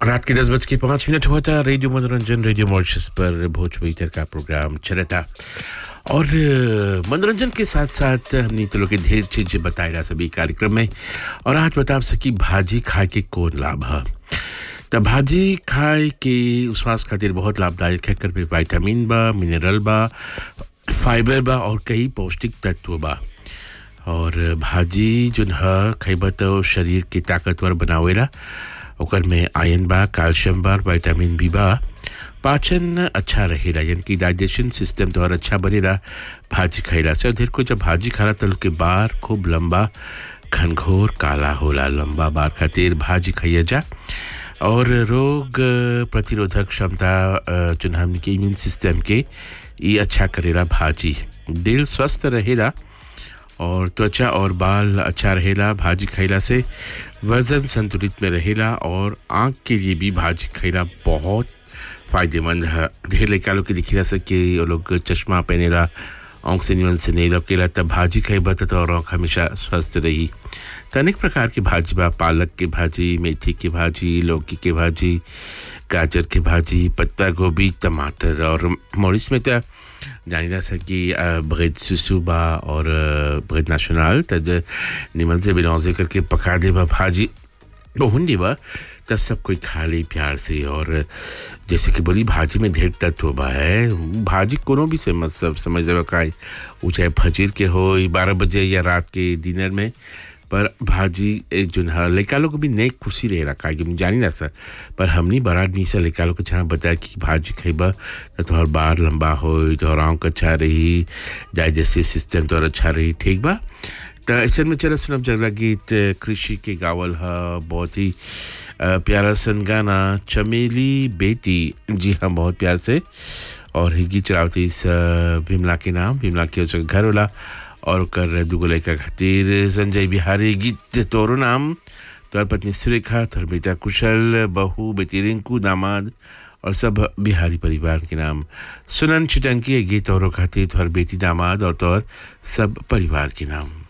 रात के दस बज के पाँच मिनट हुआ था रेडियो मनोरंजन रेडियो मॉरिशस पर भोजपुरी तर का प्रोग्राम चला था और अ, मनोरंजन के साथ साथ हमने तो लोग के ढेर चीज बताए रहा सभी कार्यक्रम में और आज बता सकी भाजी खाए के कौन लाभ है त भाजी खाए के स्वास्थ्य खातिर बहुत लाभदायक है कर में विटामिन बा मिनरल बा फाइबर बा और कई पौष्टिक तत्व बा और भाजी जोन ह खइबा तो शरीर के ताकतवर बनावेला ओकर में आयरन बा कैल्शियम बा विटामिन बी बा पाचन अच्छा रहेला यानी कि डाइजेशन सिस्टम तोहर अच्छा बनेला भाजी खइला से ढेर को जब भाजी खाला तो लोग के बार खूब लंबा घनघोर काला होला लंबा बार खातिर भाजी खाइया जा और रोग अ, प्रतिरोधक क्षमता अ, जोन हमने के इम्यून सिस्टम के ये अच्छा करेला भाजी दिल स्वस्थ रहेला और त्वचा और बाल अच्छा रहेला भाजी खइला से वजन संतुलित में रहेला और आँख के लिए भी भाजी खइला बहुत फायदेमंद है ढेर लड़का लोग के दिखिला सके वो लोग चश्मा पहनेला आँख से निमन से नहीं लौकेला तब भाजी खइबा त और आँख हमेशा स्वस्थ रही त अनेक प्रकार के भाजी बा पालक के भाजी मेथी के भाजी लौकी के भाजी गाजर के भाजी पत्ता गोभी टमाटर और मॉरिस में तो जानी जा सकी ब्रेड सुसु बा और ब्रेड नेशनल तद निमन से बिलौजे करके पका दे बा भाजी बहुंडी बा तब सब कोई खा ले प्यार से और जैसे कि बोली भाजी में ढेर तत्व बा है भाजी कोनो भी से मतलब समझ जाए का वो चाहे फजीर के हो बारह बजे या रात के डिनर में पर भाजी एक जो है लड़का लोग को भी नई खुशी रहे रखा है कि हम जानी ना सर पर हमनी बड़ा आदमी से लड़का लोग को जहाँ बताया कि भाजी खइबा तो तोहर बार लंबा हो तोहर आँख अच्छा रही डाइजेस्टिव सिस्टम तोहर अच्छा रही ठीक बा त ऐसे में चला सुनब जगला गीत कृषि के गावल ह बहुत ही अ, प्यारा सन गाना चमेली बेटी जी हाँ बहुत प्यार से और ही गीत चलावती इस अ, विमला के नाम विमला के उसका घर होला और ओकर दूगो लड़का खातिर संजय बिहारी गीत तोरो नाम तोहर पत्नी सुरेखा तोहर बेटा कुशल बहू बेटी रिंकू दामाद और सब बिहारी परिवार के नाम सुनन चिटंकी ये गीत तोहरो खातिर तोहर बेटी दामाद और तोहर सब परिवार के नाम